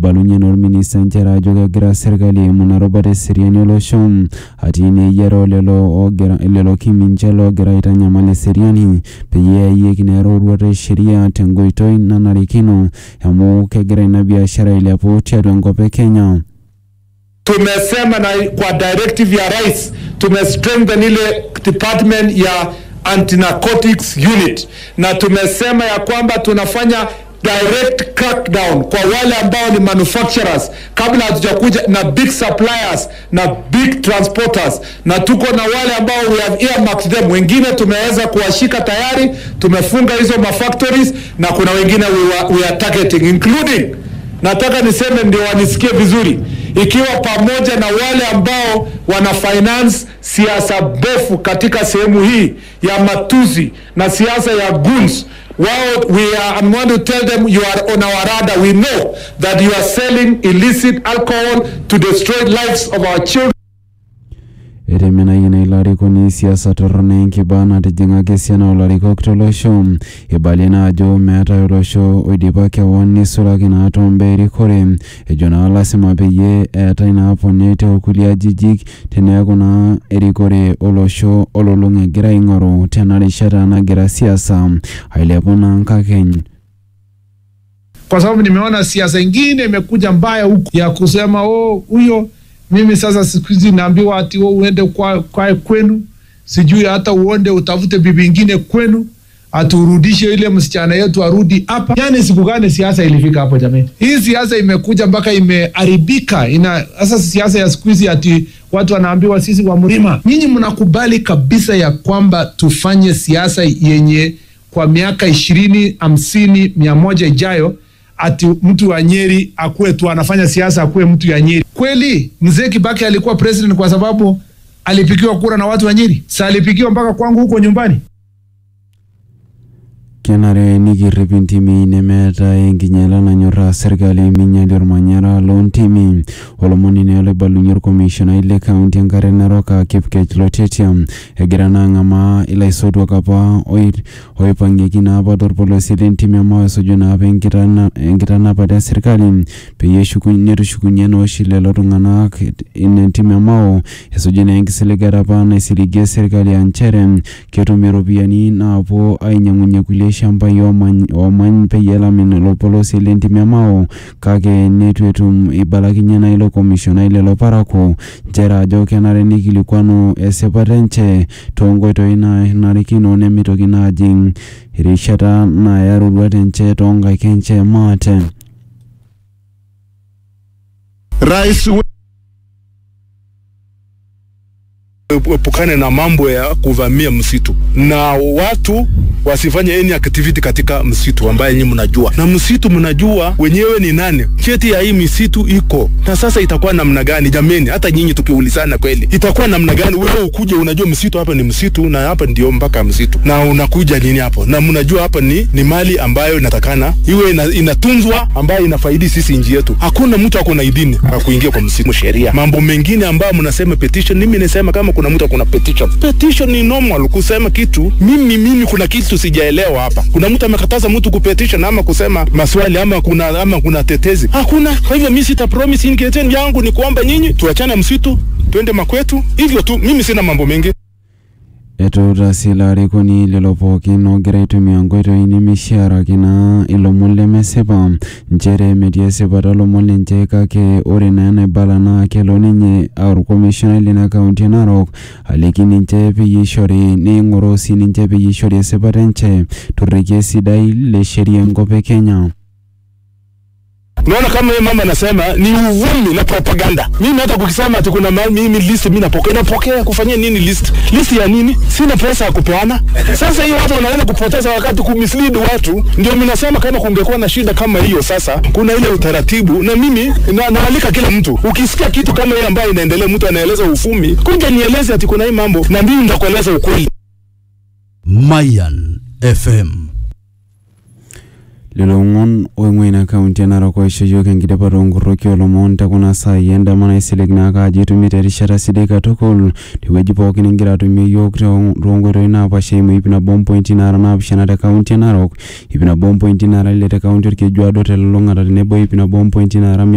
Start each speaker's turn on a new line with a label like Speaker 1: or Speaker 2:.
Speaker 1: eibalunye naa orminista nchere ajo kegira serkali aimu ina rubata eseriani olosho atii naa eyiaro lelo ogira lelo kiminche loogira aitanyamal eseriani peyie eyayieki naa eroruata esheria tenkoitoi nanarikino amu kegira ina biashara ailepu tiatua enkop e Kenya.
Speaker 2: Tumesema na kwa directive ya rais tumestrengthen ile department ya anti-narcotics unit, na tumesema ya kwamba tunafanya direct crackdown kwa wale ambao ni manufacturers kabla hatujakuja na big suppliers na big transporters, na tuko na wale ambao we have earmarked them. Wengine tumeweza kuwashika tayari, tumefunga hizo mafactories na kuna wengine we, are- we are targeting including nataka niseme ndio wanisikie vizuri, ikiwa pamoja na wale ambao wana finance siasa bofu katika sehemu hii ya matuzi na siasa ya goons wao we are, I'm going to tell them you are on our radar. We know that you are selling illicit alcohol to destroy lives of our children.
Speaker 1: etemenayie naa ilo arikoni siasa torrono enkiba natijing'aka esiana olarikok tolosho ibalie naa ajo meetai olosho oidipa kewon nisulaki naa tombaa erikore ejo naa lasima peyie eetai naa poni tekulie ajijik teneeku naa erikore olosho olulung'a egira aing'oru tena rishata nagira siasa ailepu naa nkakeny
Speaker 3: kwa sababu nimeona siasa ingine imekuja mbaya huku ya kusema oh, huyo mimi sasa siku hizi naambiwa ati oh, uende kwa, kwa kwenu sijui hata uonde utafute bibi ingine kwenu aturudishe ile msichana yetu arudi hapa. Yani siku gani siasa ilifika hapo jamani? Hii siasa imekuja mpaka imeharibika. Ina sasa siasa ya siku hizi ati watu wanaambiwa sisi wa mlima. Nyinyi mnakubali kabisa ya kwamba tufanye siasa yenye kwa miaka ishirini, hamsini, mia moja ijayo ati mtu wa Nyeri akuwe tu anafanya siasa akuwe mtu ya Nyeri. Kweli mzee Kibaki alikuwa president kwa sababu alipigiwa kura na watu wa Nyeri? Sa alipigiwa mpaka kwangu huko nyumbani?
Speaker 1: kenare nikirrip intimi nemeetai enkinyala nanyorraa serkali minyalie ormanyara loontimi olomoni naa loibalunye orkomishonai le kaunti enkare narok aa kipkech lotetia egira naa ang'amaa ilaisotuak apa oi- oipang'ieki naa apa torpolosie lentimi ama esuju naa apa enkitana- enkitanapata esirkali peyie eshuku- netushukunye naa oshi lelo tung'anak ina ntimi amao esuju naa enkisiligata apa naisiligie serkali aa nchere ketum iropiyiani naapuo ainyang'unyie kulie shambai oomany oomany peyie elamin ilo polosie lentimi amao kake netu etum ibalakinye naa ilo komishonai lelo parakuo nchere ajo kenare nikilikwanu esipata enche toonkoitoi naanarikino nemitoki naa ajing erishata naaya roruat enche toonkaik enche maate
Speaker 4: rais epukane na mambo ya kuvamia msitu na watu wasifanye any activity katika msitu ambaye nyinyi mnajua, na msitu mnajua wenyewe ni nani, cheti ya hii misitu iko na sasa itakuwa namna gani? Jameni, hata nyinyi tukiulizana kweli, itakuwa namna gani? Wewe ukuje unajua msitu hapa ni msitu na hapa ndio mpaka msitu, na unakuja nini hapo, na mnajua hapa ni, ni mali ambayo inatakana iwe ina, inatunzwa ambayo inafaidi sisi nchi yetu. Hakuna mtu ako na idhini ya kuingia kwa msitu. Sheria mambo mengine ambayo mnasema petition, mimi nasema kama kuna mtu akona petition, petition ni normal kusema kitu. Mimi mimi kuna kitu sijaelewa hapa. Kuna mtu amekataza mtu kupetition ama kusema maswali ama kuna ama kuna tetezi? Hakuna. Kwa hivyo mimi sita promise intention yangu ni kuomba nyinyi tuachane msitu, twende makwetu, hivyo tu. Mimi sina mambo mengi.
Speaker 1: etuuta sii ilo arikoni lelo pookin oogira aitumia nkoitoi nemishiaraki naa ilomon lemesipa nchere metii esipata lomon lenche kake ore naa enaibala naa kelo ninye aa orkomishonai lina kaunti e narok aliki ninche peyie ishori neing'oroo sii ninche peyie ishori esipata enche torrekie sidai le sheria enkop e kenya
Speaker 4: Unaona kama yeye mama anasema ni uvumi na propaganda. Mimi hata kukisema ati kuna mahali mimi list mimi napokea, napokea kufanyia nini list? List ya nini? Sina pesa ya kupeana. Sasa hiyo watu wanaenda kupoteza wakati kumislead watu. Ndio mimi nasema kama kungekuwa na shida kama hiyo, sasa kuna ile utaratibu, na mimi na, naalika kila mtu. Ukisikia kitu kama hiyo ambayo inaendelea, mtu anaeleza ufumi, kuja nieleze ati kuna hii mambo, na mimi nitakueleza ukweli.
Speaker 5: Mayan FM.
Speaker 1: lelo omon oing'ua ina kaunti e narok oisho yiok enkidipata oonkorroki olomon tekuna saai endama naisilig naake ajo itumito erishata sidai katukul tewueji pookin ingira atumie yiok too- toonkoitoi naapaasha eimu ip nabo ompointi naara naapishana te kaunti e narok ip nabo ompointi naara ile te kaunti orkejuado telulung'ata tenebo ip nabo ompointi naara